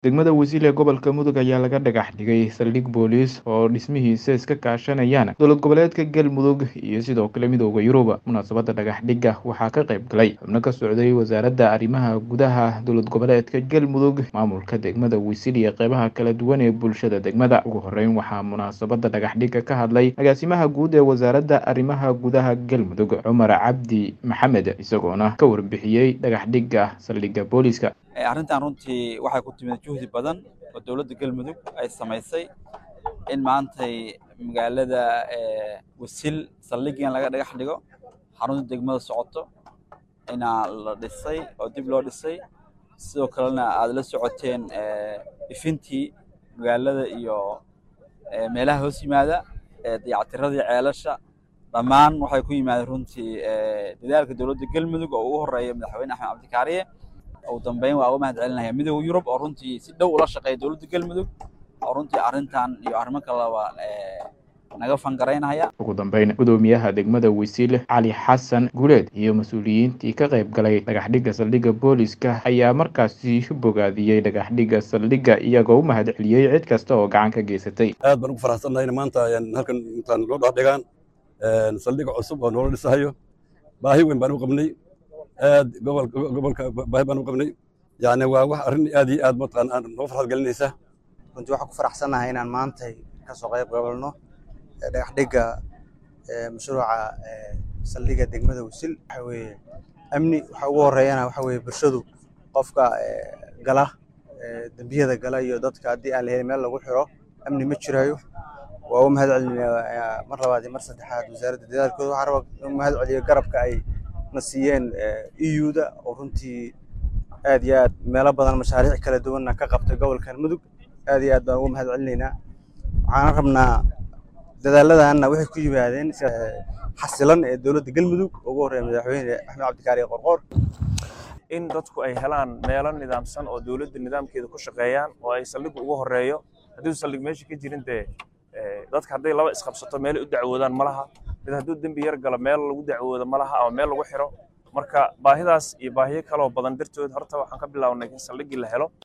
degmada wasiil ee gobolka mudug ayaa laga dhagax dhigay saldhig booliis oo dhismihiisa iska kaashanayaan dowlad goboleedka galmudug iyo sidoo kale midooda yurub munaasabadda dhagax dhigga waxaa ka qayb galay xubno ka socday wasaaradda arrimaha gudaha dowlad goboleedka galmudug maamulka degmada wasiil iyo qeybaha kala duwan ee bulshada degmada ugu horeyn waxaa munaasabadda dhagax dhigga ka hadlay agaasimaha guud ee wasaaradda arrimaha gudaha galmudug cumar cabdi maxamed isagoona ka warbixiyey dhagax dhigga saldhigga booliiska arrintan runtii waxay ku timid juhdi badan oo dowladda galmudug ay samaysay in maantay magaalada wasil saldhiggan laga dhagax dhigo xarunta degmada socoto inaa la dhisay oo dib loo dhisay sidoo kalena aad la socoteen ifintii magaalada iyo meelaha hoos yimaada dayactiradii ceelasha dhammaan waxay ku yimaadeen runtii dadaalka dowladda galmudug oo ugu horeeya madaxweyne axmed cabdikaariye ugu dambeyn waa uga mahad celinaya midooda yurub oo runtii si dhow ula shaqeeya dowladda galmudug oo runtii arrintan iyo arrimo kaleba naga fangaraynaya ugu dambeyn gudoomiyaha degmada wasiil cali xasan guuleed iyo mas-uuliyiintii ka qayb galay dhagaxdhigga saldhigga booliska ayaa markaasi bogaadiyey dhagaxdhigga saldhigga iyagoo u mahad celiyey cid kasta oo gacan ka geysatay aad baan ugu faraxsannahay maanta halkan intaan loo dhexdhigaan saldhigga cusub oo noola dhisahayo baahi weyn baan u qabnay aad gobolka gobolka baahi baan u qabnay yani waa wax arrin aad iyo aad mataqaan noo farxad gelinaysa runtii waxaan ku faraxsannahay inaan maantay ka soo qayb qabalno dhagax dhigga mashruuca saldhigga degmada wasil waxa weeye amni waxa ugu horeeyana waxa weeye bulshadu qofka gala dembiyada gala iyo dadka haddii aan la helin meel lagu xiro amni ma jirayo waa u mahad celinayaa mar labaad iyo mar saddexaad wasaaradda dadaalkooda waxaan rabaa u mahad celiyo garabka ay na siiyeen eu-da oo runtii aad iyo aad meelo badan mashaariic kala duwanna ka qabtay gobolkan mudug aad iyo aad baan ugu mahad celinaynaa waxaan rabnaa dadaalladanna waxay ku yimaadeen xasilan ee dowladda galmudug ugu horreeya madaxweyne axmed cabdikaari qorqoor in dadku ay helaan meelo nidaamsan oo dowladda nidaamkeeda ku shaqeeyaan oo ay saldhiggu ugu horeeyo haddii saldhig meesha ka jirin dee dadka hadday laba isqabsato meelay u dacwoodaan ma laha mid hadduu dembi yar galo meel lagu dacwoodo ma laha ama meel lagu xiro marka baahidaas iyo baahiyo kaloo badan dartood horta waxaan ka bilownay in saldhiggii la helo